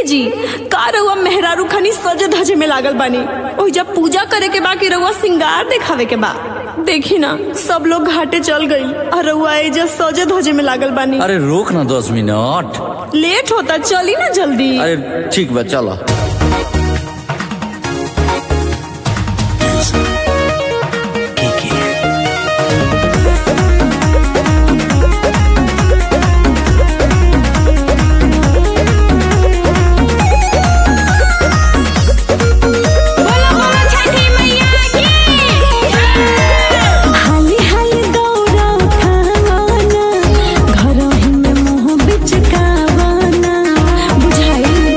ए जी का रउआ मेहरारू खनी सजे धजे में लागल बानी ओहि जब पूजा करे के बा कि रउआ सिंगार दिखावे के बा देखी ना सब लोग घाटे चल गई और रउआ एजा सजे धजे में लागल बानी अरे रोक ना दस मिनट लेट होता चली ना जल्दी अरे ठीक बा चलो हाली हाली दौड़ा उठावाना घरही में मुंह बिचकावाना बुझाई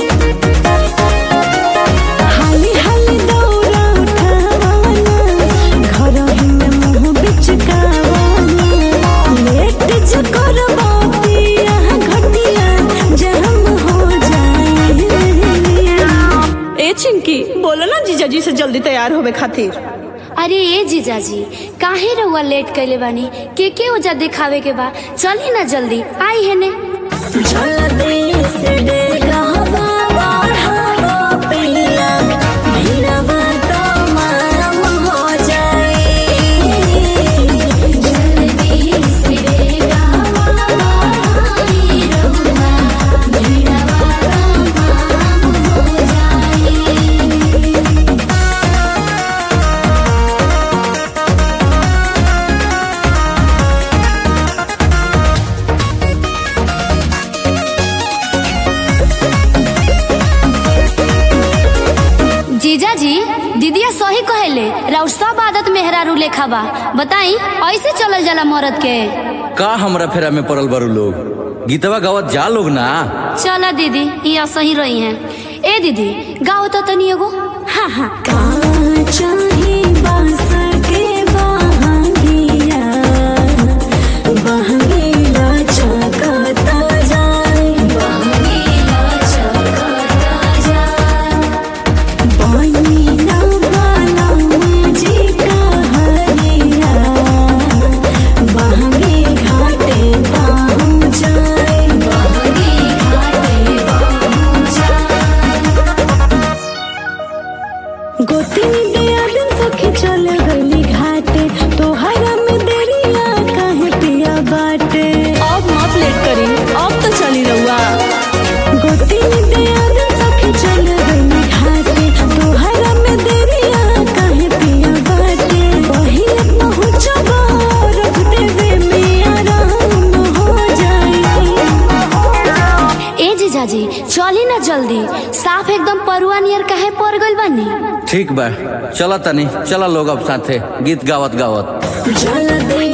हाली हाली दौड़ा उठावाना घरही में मुंह बिचकावाना लेट जो करबा पिया घटिया जहम हो जाए ए चिंकी बोलो ना जीजाजी से जल्दी तैयार होवे खातिर अरे ए जीजाजी काहे रउआ लेट कैले बानी के के ओजा दिखावे के बा चली ना जल्दी आई है ने जीजाजी दीदिया सही कहेले राउर सब आदत मेहरारू लेखा बा बताई ऐसे चलल जाला मरद के का हमरा फेरा में पड़ल बारू लोग गीतवा गावत जा लोग ना चला दीदी ये सही रही हैं ए दीदी गाओ तो तनी एगो हाँ हाँ चाहे बांस के बहागिया बहंगीला चकता जाए बनीना वाला मुझे कहरिया बहंगी घाटे पहुँच जाए गोतिनी दिया दिन सखी चल गली घाटे तोहरा में देरिया काहे पिया बाटे अब मत लेट करी अब तो चली रहुआ गोतिनी दिया दिन सखी चल गली घाटे तोहरा में देरिया काहे पिया बाटे पहिले पहुँचबा रख देवे में आराम हो जाए ए जीजाजी चली ना जल्दी साफ एकदम परुआ नियर काहे पड़ गइल बानी ठीक बा चला तनी चला लोग अब साथे गीत गावत गावत जल दे